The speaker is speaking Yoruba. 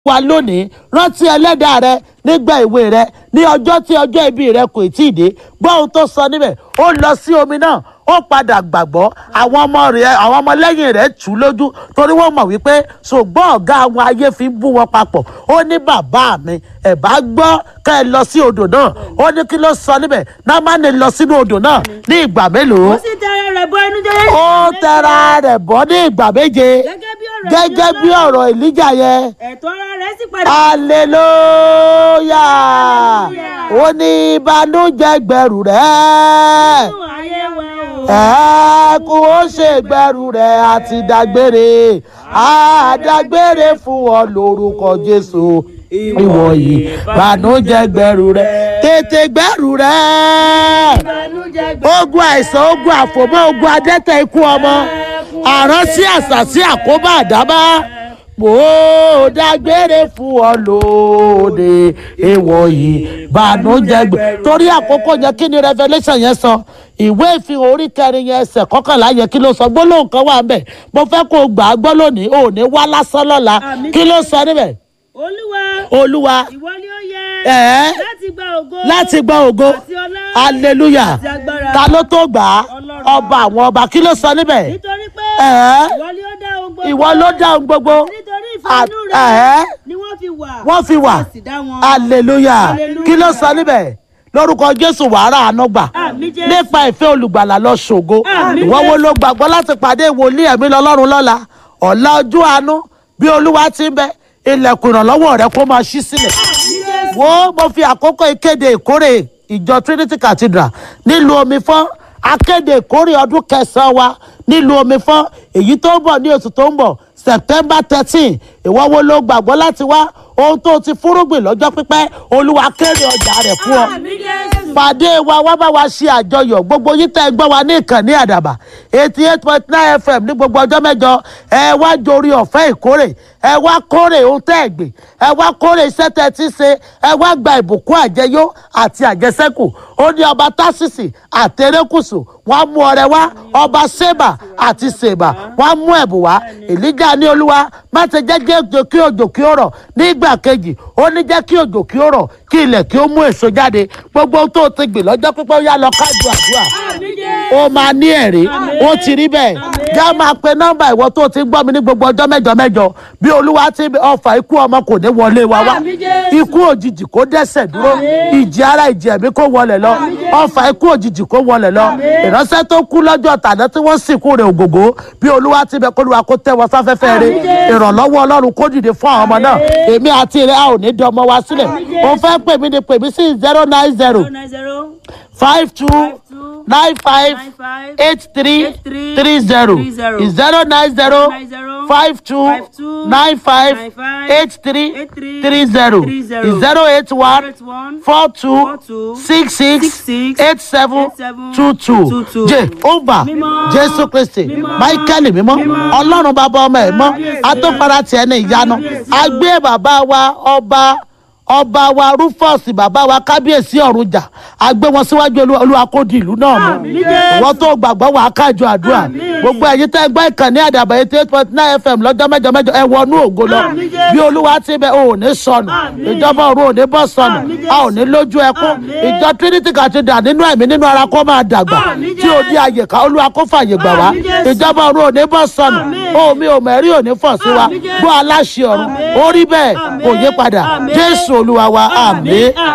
wa lónìí rántí ẹlẹ́dàá rẹ nígbà ìwé rẹ ní ọjọ́ tí ọjọ́ ìbí rẹ kò tí ì dé gbọ́ ohun tó sọ níbẹ̀ ó lọ sí omi náà ó padà gbàgbọ́ àwọn ọmọ rẹ̀ àwọn ọmọlẹ́yìn rẹ̀ tù ú lójú torí wọ́n mọ̀ wípé ṣùgbọ́n ọ̀gá àwọn ayé fi ń bú wọn papọ̀ ó ní bàbá mi ẹ̀ bá gbọ́ ká ẹ lọ sí odò náà ó ní kí ló sọ níbẹ̀ námánì lọ sínú odò náà ní ìgbà mélòó ó sì tẹra rẹ̀ bọ inú jẹ́ ó tẹra rẹ̀ bọ́ ní ìgbà méje gẹ́gẹ́ bí ọ̀rọ̀ gẹ́gẹ́ bí ọ̀rọ̀ ìlíjà yẹn ẹ̀tọ́ ara rẹ̀ sì padà hallelujah ó ní ìbànújẹ́ gbẹrù rẹ̀ nínú ayé wa o. ẹ̀ẹ́kùn ó ṣe gbẹrù rẹ̀ àti dágbére àdágbére fún ọ lórúkọ jésù ìwọ yìí ìbànújẹ́ gbẹrù rẹ̀ tètè gbẹrù rẹ̀ ìbànújẹ́ gbẹ. ogun àìsàn ogun àfòmọ́ ogun adẹ́tẹ̀ ikú ọmọ àránsí àṣàsí àkóbá àdábá mo dágbére fún ọ lóde èèwọ̀ yìí bànújẹ́ gbẹ torí àkókò yẹn kí ni revolution yẹn sọ ìwé ìfihàn orí kẹrin yẹn ẹsẹ̀ kọkànlá yẹn kí ló sọ gbólóhùn kan wà ńbẹ̀ mo fẹ́ kó o gbà á gbọ́ lónìí ò ní wá lásán lọ́la Àmín. kí ló sọ níbẹ̀ olúwa olúwa ìwọ ni ó yẹ ẹ̀ẹ́ láti gba ògo láti gbọ́ ògo àti ọlá hallelujah àti agbára ta ló tó gbà á Ọlọ́run. ọba àwọn ọba kí ló sọ níbẹ̀ nítorí pé ẹ̀ẹ́ ìwọ ni ó dá ohun gbogbo ìwọ ló dá ohun gbogbo nítorí ìfẹ́ inú À- ẹ̀ẹ́ rẹ̀ ni wọ́n fi wà wọ́n fi wà a sì dá wọn. hallelujah Hallelujah. kí ló sọ níbẹ̀ lórúkọ jésù wàhálà àánú gbà Àmín Jésù. nípa ìfẹ́ olùgbàlà lọ ṣògo Àmín ìwọ wo Jésù. ló gbàgbọ́ láti pàdé ìwòlíì ẹ̀mí lọ́lọ́run lọ́la ọ̀la ojú àánú bí olúwa ti ń bẹ ilẹ̀kùn ìrànlọ́wọ́ rẹ kó máa ṣí sílẹ̀ wo mo fi àkókò ìkéde ìkórè ìjọ trinity cathedral nílùú omi fún akéde ìkórè ọdún kẹsàn-án wa nílùú omi fún èyí tó ń bọ̀ ní oṣù tó ń bọ̀ september thirteen ìwọ wo ló gbàgbọ́ láti wá ohun tó ti fúrúgbìn lọ́jọ́ pípẹ́ olúwa kéré ọjà rẹ̀ fún ọ Àmín Jésù. pàdé wa wá bá wa ṣe àjọyọ̀ gbogbo yín tẹ́ ẹ gbọ́ wa ní ìkànnì àdàbà eighty eight point nine fm ní gbogbo ọjọ́ mẹ́jọ ẹ wá jorí ọ̀fẹ́ ìkórè ẹ wá kórè ohun tẹ́ ẹ gbìn ẹ wá kórè iṣẹ́ tẹ́ ẹ ti ṣe ẹ wá gba ìbùkún àjẹyó àti àjẹsẹ́kù ó ní ọba tásìsì àtẹrẹkùsù wọn mú ọrẹ wá ọba sèbà àti sèbà wọn mú ẹ̀bùn wá èlíjà ní olúwa má ṣe jẹ́ jẹ́ òjò kí òjò kí ó rọ̀ nígbà kejì ó ní jẹ́ kí òjò kí ó rọ̀ kí ilẹ̀ kí ó mú èso jáde gbogbo ohun tó ti gbìn lọ́jọ́ pípẹ́ ó yá lọ kájú àdúrà Àmín Jésù. ó máa ní ẹ̀rí ó ti rí bẹ́ẹ̀ já máa pe nọ́mbà ìwọ tó ti ń gbọ́ mi ní gbogbo ọjọ́ mẹ́jọ mẹ́jọ bí olúwa ti ọfà ikú ọmọ kò ní wọlé wa wá Àmín Jésù. ikú òjijì kó dẹ́sẹ̀ dúró ìjì ara ìjì ẹ̀mí kó wọlé lọ ọfà ikú òjijì kó wọlé lọ ìránṣẹ́ tó kú lọ́jọ́ tàná tí wọ́n sìnkú rẹ̀ ògògó bí olúwa ti bẹ kó olúwa kó tẹ́ wọn sáfẹ́fẹ́ rẹ̀ Àmín Jésù. ìrànlọ́wọ́ ọlọ́run kó dìde fún àwọn ọmọ náà èmi àti rẹ̀ a ò ní di ọmọ wa sílẹ̀ Àmín òun fẹ́ pè mí ni pè mí sí zero nine zero zero nine zero five two two nine five nine five eight three eight three three zero three zero zero nine zero nine zero five two five two nine five nine five eight three eight three three zero three zero zero eight one eight one four two four two six six six six eight seven eight seven two two two two. jehovah Mímọ́. jésù kristi Mímọ́. michael mímọ́ Mímọ́. ọlọ́run bàbá ọmọ ẹ̀ mọ́ Kábíyèsí. atófara tiẹ̀ ní ìyanu agbé bàbá wa ọba ọba wa rufus bàbá wa kábíyèsí ọ̀run jà agbé wọn síwájú Olúwa- olúwa kó di ìlú náà mú Àmín Jésù. ìwọ tó gbàgbọ́ wà á kájọ àdúrà Àmín. gbogbo ẹ̀yin tẹ́ gbọ́ ìkànnì àdàbà eighty eight point nine fm lọ́jọ́ mẹ́jọ mẹ́jọ ẹ wọnú ògo lọ Àmín Jésù. bí olúwa ti bẹ ò ní sọnù Àmín. ìjọba ọ̀run ò ní bọ́ sọnù Àmín Jésù. a ò ní lójú ẹkún Àmín. ìjọ trinity cathedral nínú ẹ̀mí nínú ara kó máa dàgbà Àmín tí ò di àyèká olúwa kó fàyè gbà wá Àmín Jésù. ìjọba ọ̀run ò ní bọ́ sọnù Àmín. omi ò mẹ́rí ò ní fọ̀ sí wa Àmín Jésù. gbọ́ aláṣẹ ọ̀run Àmín. ó rí bẹ́ẹ̀ Àmín. kò yé padà Àmín. jésù olúwa wa àmín.